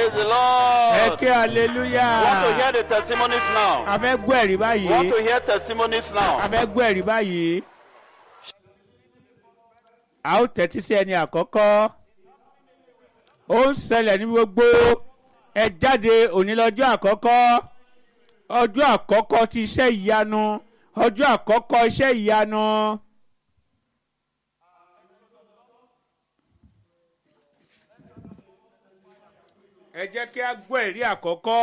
Praise the ẹ Lord. ké hallelujah. Want to hear the testimonies now? a fẹ́ gbọ́ ẹ̀rí Want báyìí. to hear testimonies a now? fẹ́ gbọ́ ẹ̀rí báyìí. a ó tẹ́tí sí ẹni àkọ́kọ́. ó ń ṣẹlẹ̀ ní gbogbo ẹ jáde òní lọ́jọ́ àkọ́kọ́. ọjọ́ àkọ́kọ́ ti iṣẹ́ ìyanu. ọjọ́ àkọ́kọ́ iṣẹ́ ìyanu. ẹ jẹ́ kí a gbọ́ ẹ̀rí àkọ́kọ́.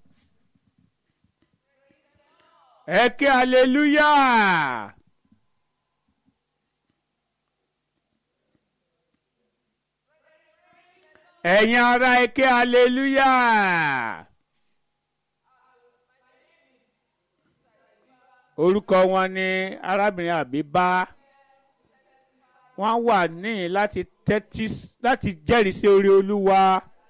ẹ ké hallelujah. ẹ̀yin ará ẹ ké hallelujah. orúkọ wọn ni arábìnrin àbíbá wọ́n wà ní láti tẹ́tí láti jẹ́rìí sí orí olúwa.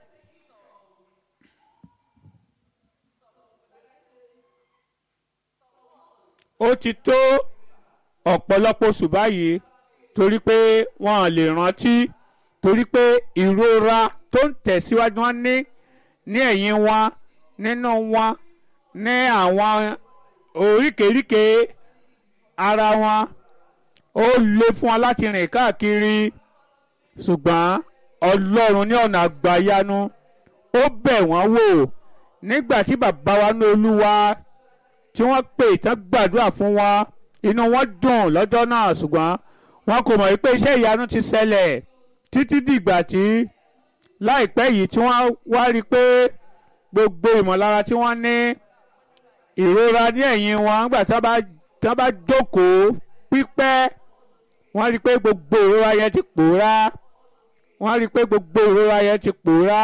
ó ti tó ọ̀pọ̀lọpọ̀ oṣù báyìí torí pé wọ́n lè rántí torí pé ìrora tó ń tẹ̀síwájú wọn ní ní ẹ̀yìn wọn nínú wọn ní àwọn oríkèéríkèé ara wọn ó le fún wọn láti rìn káàkiri ṣùgbọ́n ọlọ́run ní ọ̀nà àgbàyanu ó bẹ̀ wọ́n wò nígbà tí bàbá wa ní olúwa tí wọ́n pè tán gbàdúrà fún wọn inú wọn dùn lọ́jọ́ náà ṣùgbọ́n wọn kò mọ̀ pé iṣẹ́ ìyanu ti ṣẹlẹ̀ títí dìgbà tí láìpẹ́ yìí tí wọ́n wá rí i pé gbogbo ìmọ̀lára tí wọ́n ní ìrora ní ẹ̀yìn wọn nígbà tí wọ́n bá tí wọ́n bá jókòó pípẹ́ wọ́n rí i pé gbogbo ìrora yẹn ti pòórá wọ́n rí i pé gbogbo ìrora yẹn ti pòórá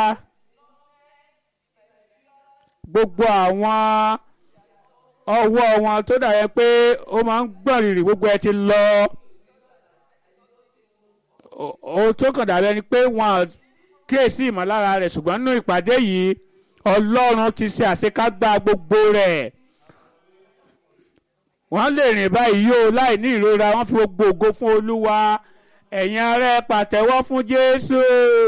gbogbo àwọn ọwọ́ wọn tó dà yẹ pé ó máa ń gbọ̀n rìrì gbogbo ẹ ti lọ ohun tó kàn dàbí ẹni pé wọn kíyèsí ìmọ̀lára rẹ̀ ṣùgbọ́n nínú ìpàdé yìí ọlọ́run ti ṣe àṣekágbá gbogbo rẹ̀ wọ́n lè rìn báyìí yóò láì ní ìrora wọ́n fi gbogbo ògo fún olúwa ẹ̀yin ará ẹ pàtẹ́wọ́ fún jésù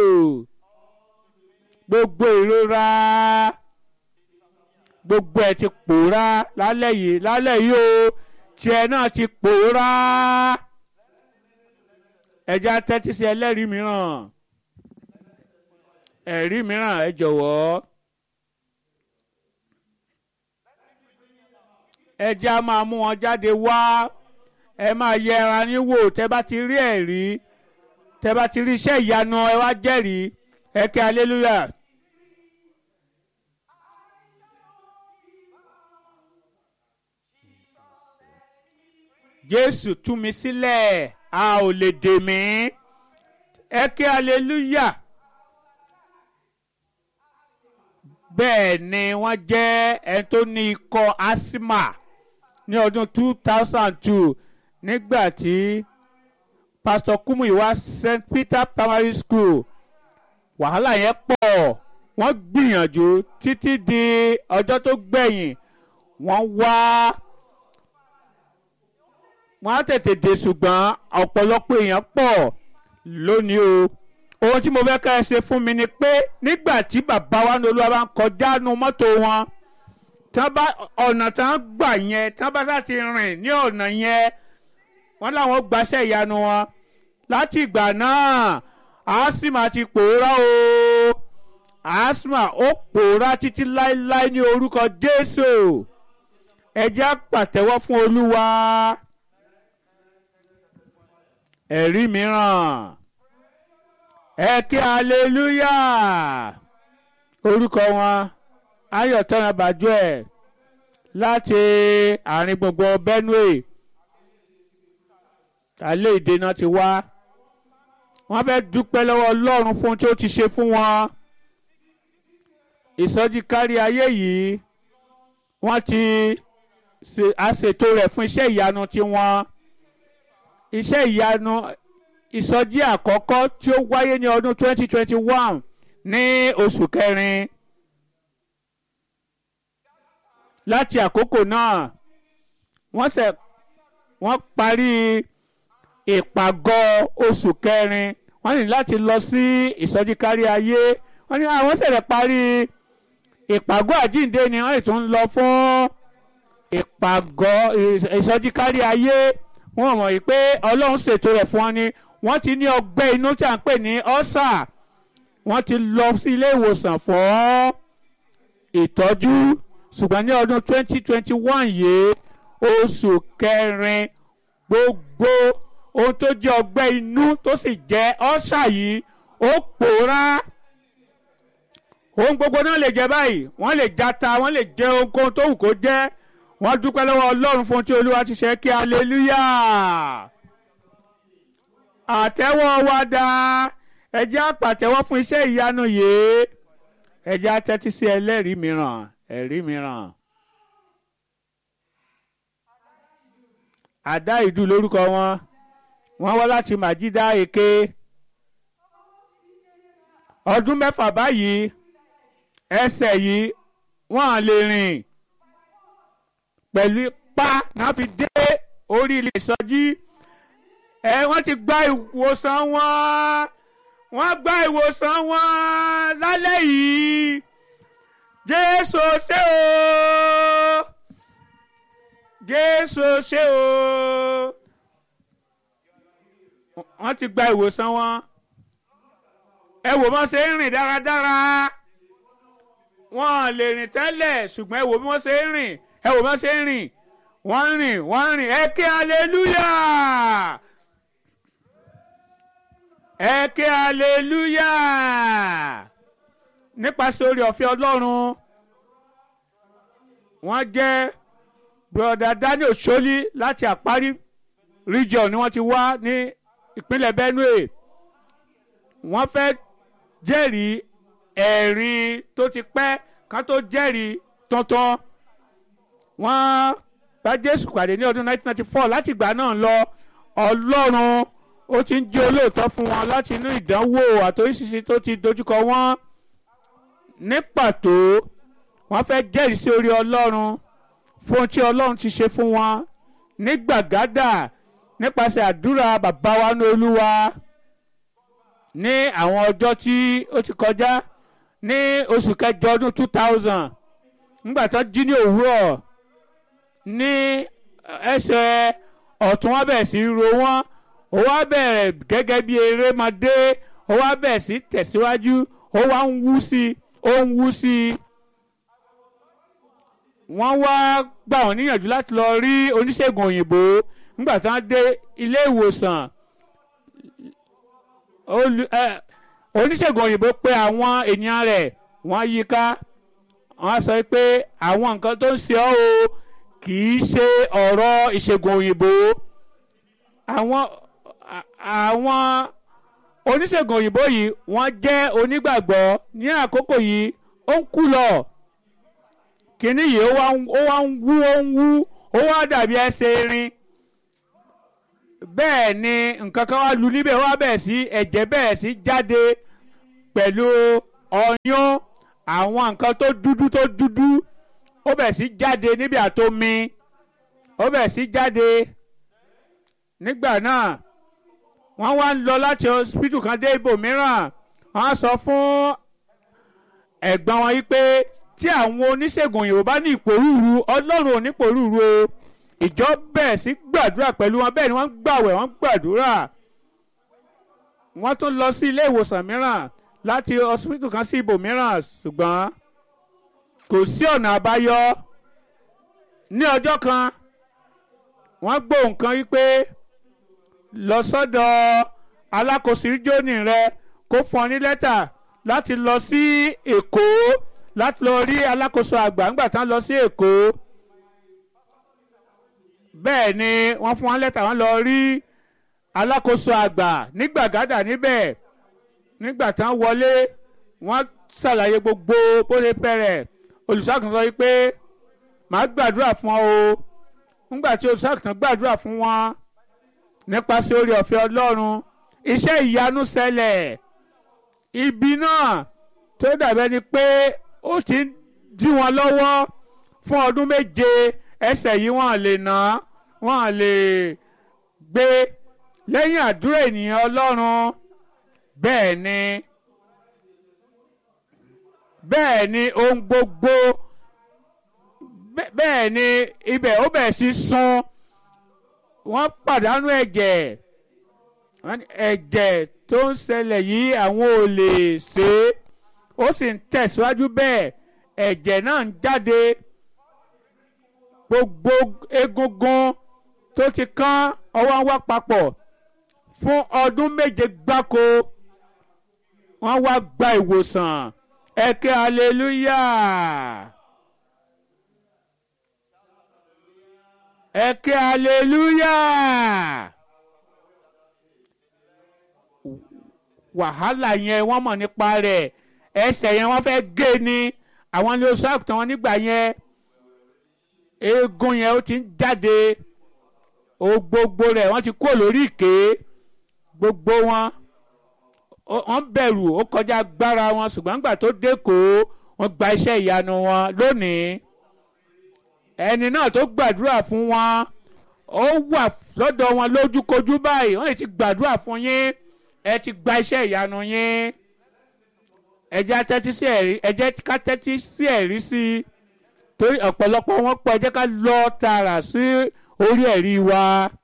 gbogbo ìrora gbogbo ẹ ti pòórá lálẹ́ yìí lálẹ́ yìí o tiẹ̀ náà ti pòórá ẹja tẹ́tí sí ẹlẹ́rìí mìíràn ẹ̀rí mìíràn ẹ jọ̀wọ́ ẹja máa mú wọn jáde wá ẹ máa yẹ ara yín wò tẹ́ bá ti rí ẹ̀rí tẹ́ bá ti rí iṣẹ́ ìyanu ẹ wá jẹ́rìí ẹ kẹ́ hallelujah. jésù tú mi sílẹ̀ a ò lè dè mí ẹ ké hallelujah bẹ́ẹ̀ ni wọ́n jẹ́ ẹni tó ní ikọ́ asthma ní ọdún two thousand two nígbà tí pastor kumuyi wá st peter primary school wàhálà yẹn pọ̀ wọ́n gbìyànjú títí di ọjọ́ tó gbẹ̀yìn wọ́n wá. Wa wọ́n á tètè dé ṣùgbọ́n ọ̀pọ̀lọpọ̀ èèyàn pọ̀ lónìí o ohun tí mo fẹ́ ká ẹ ṣe fún mi ni pé nígbà tí bàbá wa ní olúwa bá ń kọjá nu mọ́tò wọn tí wọ́n bá ọ̀nà tí wọ́n gbà yẹn tí wọ́n bá láti rìn ní ọ̀nà yẹn wọ́n láwọn gbaṣẹ́ ìyanu wọn láti ìgbà náà asma ti pòórá o asma ó pòórá títí láéláé ní orúkọ Jésù ẹ jẹ́ á pàtẹ́wọ́ fún olúwa ẹ̀rí mìíràn ẹ kí aleluya orúkọ wọn ayọ̀tọ́nà bàjẹ́ láti àárín gbùngbùn benue alẹ́ ìdènà ti wá wọ́n fẹ́ dúpẹ́ lọ́wọ́ ọlọ́run fún tí ó ti ṣe fún wọn ìsọjí kárí ayé yìí wọ́n ti ṣètò rẹ̀ fún iṣẹ́ ìyanu tiwọn iṣẹ́ ìyanu ìsọjí àkọ́kọ́ tí ó wáyé ní ọdún 2021 ní oṣù kẹrin láti àkókò náà wọ́n ṣe wọ́n parí ìpàgọ́ oṣù kẹrin wọ́n ní láti lọ sí ìsọjí kárí ayé wọ́n ní àwọn ṣẹ̀lẹ̀ parí ìpàgọ́ àjíǹde ni wọ́n sì tún ń lọ fún ìpàgọ́ ìsọjí kárí ayé wọ́n mọ̀ yìí pé ọlọ́run ṣètò rẹ̀ fún wọn ni wọ́n ti ní ọgbẹ́ inú tí à ń pè ní ọ́sà wọ́n ti lọ sí ilé ìwòsàn fún ìtọ́jú ṣùgbọ́n ní ọdún 2021 yìí oṣù kẹrin gbogbo ohun tó jẹ́ ọgbẹ́ inú tó sì jẹ́ ọ́sà yìí ó pòórá ohun gbogbo náà lè jẹ báyìí wọ́n lè jata wọ́n lè jẹ ohunkóhun tó wù kó jẹ́ wọ́n dúpẹ́ lọ́wọ́ ọlọ́run fún ohun tí olúwa ti ṣe kí aleluya àtẹ́wọ́ wa dá ẹ jẹ́ á pàtẹ́wọ́ fún iṣẹ́ ìyanu yìí ẹ jẹ́ á tẹ́tí sí ẹlẹ́rìí mìíràn ẹ̀rí mìíràn. àdá ìdú lórúkọ wọn wọ́n wá láti màjídá èké ọdún mẹ́fà báyìí ẹsẹ̀ yìí wọ́n á lè rìn pẹ̀lú ipá náà fi dé orí ilé ìsọjí ẹ wọ́n ti gba ìwòsàn wọn wọ́n gba ìwòsàn wọn lálẹ́ yìí jésù ṣe o jésù ṣe o wọ́n ti gba ìwòsàn wọn ẹ wò wọ́n ṣe ń rìn dáradára wọ́n lè rìn tẹ́lẹ̀ ṣùgbọ́n ẹ wò bí wọ́n ṣe ń rìn ẹ wò bí wọ́n ṣe ń rìn wọ́n ń rìn wọ́n ń rìn ẹ ké hallelujah ẹ ké hallelujah nípasẹ̀ orí ọ̀fẹ́ ọlọ́run wọ́n jẹ́ broda daniel soli láti àparí region ni wọ́n ti wá ní ìpínlẹ̀ benue wọ́n fẹ́ jẹ́rìí ẹ̀rí tó ti pẹ́ kán tó jẹ́rìí tuntun wọ́n bá jésù pàdé ní ọdún 1994 láti ìgbà náà lọ ọlọ́run ó ti ń jẹ́ olóòótọ́ fún wọn láti inú ìdánwò àtòríṣiṣi tó ti dojúkọ wọn ní pàtó wọ́n fẹ́ jẹ́rìí sí orí ọlọ́run fún ohun tí ọlọ́run ti ṣe fún wọn ní gbàgádà nípasẹ̀ àdúrà bàbá wa ní olúwa ní àwọn ọjọ́ tí ó ti kọjá ní oṣù kẹjọ ọdún two thousand nígbà tó jí ní òwúrọ̀ ní ẹsẹ̀ ọ̀tún wọn bẹ̀rẹ̀ sí ro wọ́n ó wá bẹ̀rẹ̀ gẹ́gẹ́ bí erémadé ó wá bẹ̀rẹ̀ sí tẹ̀síwájú ó wá ń wú sí i ó ń wú sí i wọ́n wá gbà wọ́n níyànjú láti lọ rí oníṣègùn òyìnbó nígbà tí wọ́n dé ilé ìwòsàn oníṣègùn òyìnbó pé àwọn ènìyàn rẹ̀ wọ́n yí ká wọ́n sọ pé àwọn nǹkan tó ń ṣe ọ́ o kì í ṣe ọ̀rọ̀ ìṣègùn òyìnbó àwọn àwọn oníṣègùn òyìnbó yìí wọ́n jẹ́ onígbàgbọ́ ní àkókò yìí ó ń kú lọ kínní yìí ó wá ń wú ó ń wú ó wá dàbí ẹsẹ̀ erin bẹ́ẹ̀ ni nǹkan kan wá lu níbẹ̀ wá bẹ̀rẹ̀ sí ẹ̀jẹ̀ bẹ̀rẹ̀ sí jáde pẹ̀lú ọyún àwọn nǹkan tó dúdú tó dúdú ó bẹ̀rẹ̀ sí jáde níbi àtomi ó bẹ̀rẹ̀ sí jáde nígbà náà wọ́n wá ń lọ láti hospital kan dé ibòmíràn wọ́n á sọ fún ẹ̀gbọ́n wọn yìí pé tí àwọn oníṣègùn òyìnbó bá ní ìpòrúurú ọlọ́run ò ní ìpòrúurú o ìjọ bẹ̀rẹ̀ sí gbàdúrà pẹ̀lú wọn bẹ́ẹ̀ ni wọ́n gbàwẹ̀ wọ́n gbàdúrà wọ́n tún lọ sí ilé ìwòsàn mìíràn láti hospital kan sí ibòmíràn ṣùgbọ́n kò sí ọ̀nà àbáyọ ní ọjọ́ kan wọ́n gbọ́ nǹkan wípé lọ sọ́dọ̀ alákòóso ìjóni rẹ kó fún ọ ní lẹ́tà láti lọ sí èkó láti lọ rí alákòóso àgbà ńgbà tán lọ sí èkó bẹ́ẹ̀ ni wọ́n fún wọn lẹ́tà wọn lọ rí alákòóso àgbà ní gbàgádà níbẹ̀ nígbà tán wọlé wọ́n ṣàlàyé gbogbo bó ṣe bẹ̀rẹ̀ olùṣàkùn sọ pé màá gbàdúrà fún ọ o nígbà tí olùṣàkùn gbàdúrà fún wọn nípasẹ̀ orí ọ̀fẹ́ ọlọ́run iṣẹ́ ìyanu ṣẹlẹ̀ ibi náà tó dàbẹ́ ni pé ó ti ń dí wọn lọ́wọ́ fún ọdún méje ẹsẹ̀ yìí wọ́n lè ná wọ́n lè gbé lẹ́yìn àdúrà ènìyàn ọlọ́run bẹ́ẹ̀ ni bẹ́ẹ̀ ni ohun gbogbo bẹ́- bẹ́ẹ̀ ni ibẹ̀ ó bẹ̀ sí sun wọ́n pàdánù ẹ̀jẹ̀ wọ́n ní ẹ̀jẹ̀ tó ń ṣẹlẹ̀ yìí àwọn ò lè ṣe é ó sì ń tẹ̀síwájú bẹ́ẹ̀ ẹ̀jẹ̀ náà ń jáde gbogbo egungun tó ti kán ọwọ́ ń wá papọ̀ fún ọdún méje gbáko wọ́n wá gba ìwòsàn ẹ̀kẹ́ hallelujah ẹ̀kẹ́ hallelujah wàhálà yẹn wọ́n mọ̀ nípa rẹ̀ ẹsẹ̀ yẹn wọ́n fẹ́ gé ni àwọn ilé oṣù àgùntàn wọn nígbà yẹn eegun yẹn ó ti ń jáde o gbogbo rẹ̀ wọ́n ti kó lórí ìké gbogbo wọn ó- wọ́n bẹ̀rù ó kọjá agbára wọn ṣùgbọ́n nígbà tó dẹ́kọ̀ọ́ wọ́n gba iṣẹ́ ìyanu wọn lónìí ẹni náà tó gbàdúrà fún wọn ó wà lọ́dọ̀ wọn lójúkojú báyìí wọ́n lè ti gbàdúrà fún yín ẹ ti gba iṣẹ́ ìyanu yín ẹ jẹ́ ká tẹ́tí sí ẹ̀rí ẹ jẹ́ ká tẹ́tí sí ẹ̀rí sí i torí ọ̀pọ̀lọpọ̀ wọn pọ̀ ẹ jẹ́ ká lọ tààrà sí orí ẹ̀rí wa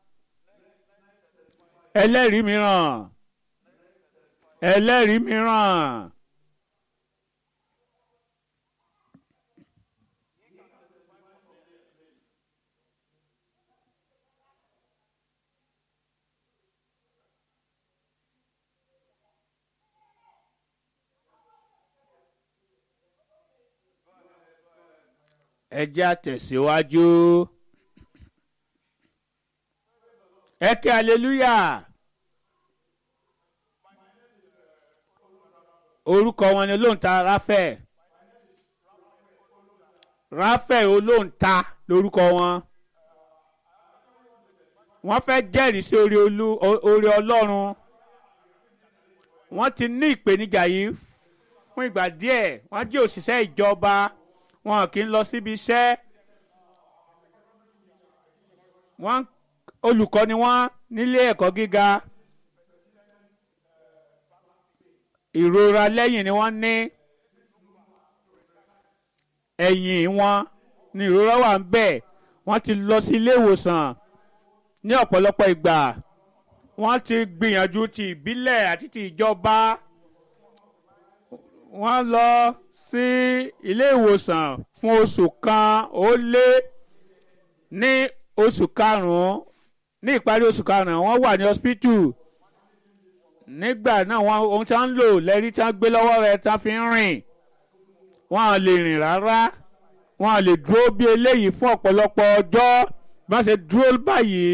ẹlẹ́rìí mìíràn ẹlẹ́rìí mìíràn. ẹ jẹ́ àtẹ̀síwájú. ẹ kí hallelujah. orúkọ wọn ni olóǹta ráfẹ̀ ráfẹ̀ olóǹta lórúkọ wọn wọ́n fẹ́ jẹ́rìí sí orí olú orí ọlọ́run wọ́n ti ní ìpèníjà yìí fún ìgbà díẹ̀ wọ́n jẹ́ òṣìṣẹ́ ìjọba wọn kì í lọ síbi iṣẹ́ wọ́n olùkọ́ ni wọ́n nílé ẹ̀kọ́ gíga ìrora lẹ́yìn ni wọ́n ní ẹ̀yìn wọn ni ìrora wà ń bẹ̀ wọ́n ti lọ sí ilé ìwòsàn ní ọ̀pọ̀lọpọ̀ ìgbà wọ́n ti gbìyànjú ti ìbílẹ̀ àti ti ìjọba wọ́n lọ sí ilé ìwòsàn fún oṣù kan ó lé ní oṣù karùn-ún ní ìparí oṣù karùn-ún wọ́n wà ní hospital nígbà náà wọ́n ohun tí wọ́n ń lò lẹ́rí tí wọ́n gbé lọ́wọ́ rẹ̀ tí wọ́n fi ń rìn wọ́n á lè rìn rárá wọ́n á lè dúró bí eléyìí fún ọ̀pọ̀lọpọ̀ ọjọ́ bí wọ́n ṣe dúró báyìí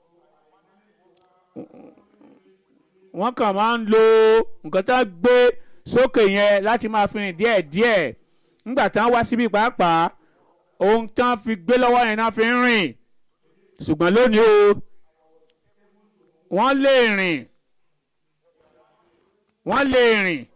wọ́n kàn máa ń lo nǹkan tí wọ́n gbé sókè yẹn láti máa fi rìn díẹ̀díẹ̀ nígbà tí wọ́n wá síbí pàápàá ohun tí wọ́n fi gbé lọ́wọ́ yẹn náà fi ń rìn ṣùgbọ́n lónìí o wọ́n lè rìn wọ́n lè rìn